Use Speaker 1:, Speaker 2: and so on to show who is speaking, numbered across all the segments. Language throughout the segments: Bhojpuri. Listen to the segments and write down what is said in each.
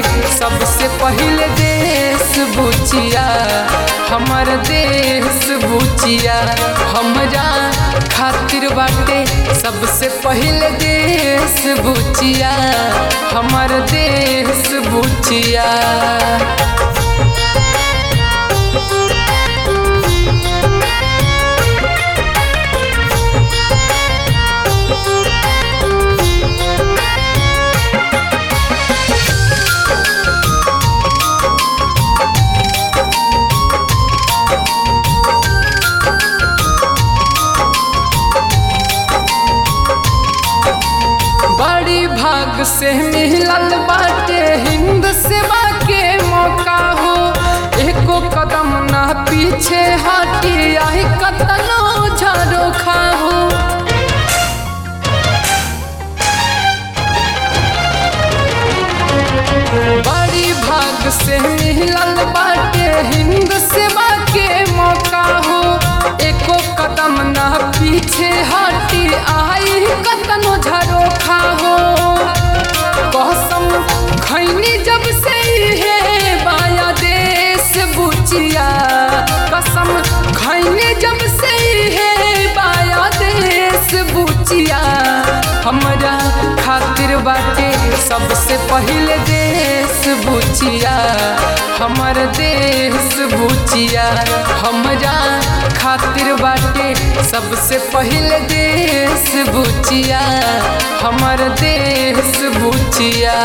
Speaker 1: सबसे पहिले देश बुचिया हमर देश बुचिया हमरा खातिर बाटे सबसे पहिले देश बुचिया हमर देश बुचिया बड़ी भाग से मिलल बाटे हिंद सेवा के मौका हो एको कदम ना पीछे हटी आई कतनो झाड़ो खाहो बड़ी भाग से मिलल बाटे हिंद सेवा के मौका हो एको कदम ना पीछे हटी आई कतनो झरो खाहो कसम खैनी जब से है बाया देश बुचिया कसम खैनी जब से है बाया देश बुचिया हमरा खातिर बाटे सबसे पहिले देश बुचिया हमर देश बुचिया हमरा खातिर बाटे सबसे पहिले देश बुचिया हमर देश बुचिया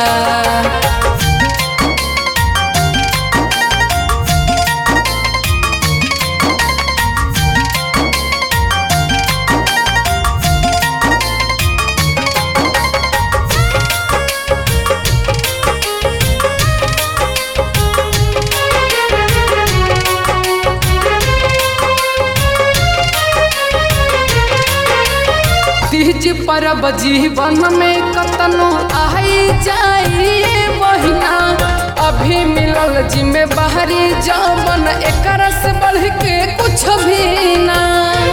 Speaker 1: तीज परब जीवन में कतनो आई जाइए महीना अभी मिलल जिम्मे बाहरी जवन एकर से बढ़ के कुछ भी ना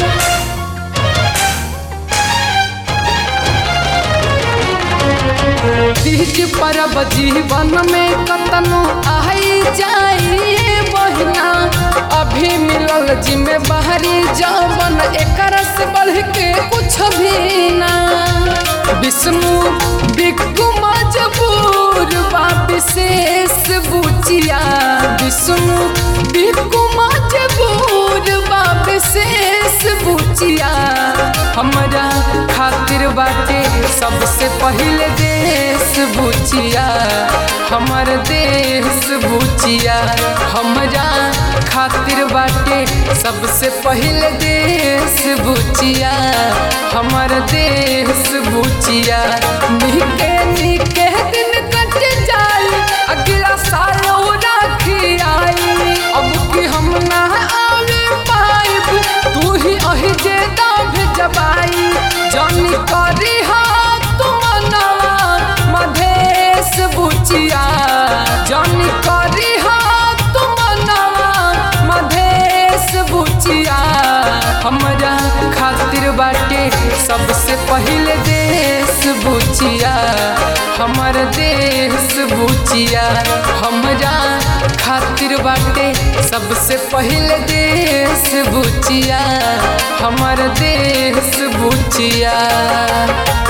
Speaker 1: तीज परब जीवन में कतनो आई जाइए महीना अभी मिलल जिम्मे बाहरी जवन एकर से बढ़ के कुछ भी ना विष्णु बिक्कू मजबूर बा विशेष बुचिया विष्णु बिक्कू मजबूर बा विशेष बुचिया हमरा खातिर बाटे सबसे पहिले देश बुचिया हमर देश बुचिया हमरा खातिर बाटे सबसे पहिले देश बुचिया हमर देश बुचिया निके निके दिन कट जाई अगला साल राखी आई अब कि हम ना आवे पाइब तू ही अहि जे दाभ जबाई जानी करी हाथ तुमनवा मधेश बुचिया जानी करी हाथ तुमनवा मधेश बुचिया हमरा खातिर बाटे सबसे पहिले देश बुचिया हमर देश बुचिया हमरा खातिर बाटे सबसे पहिले देश बुचिया हमर देश बुचिया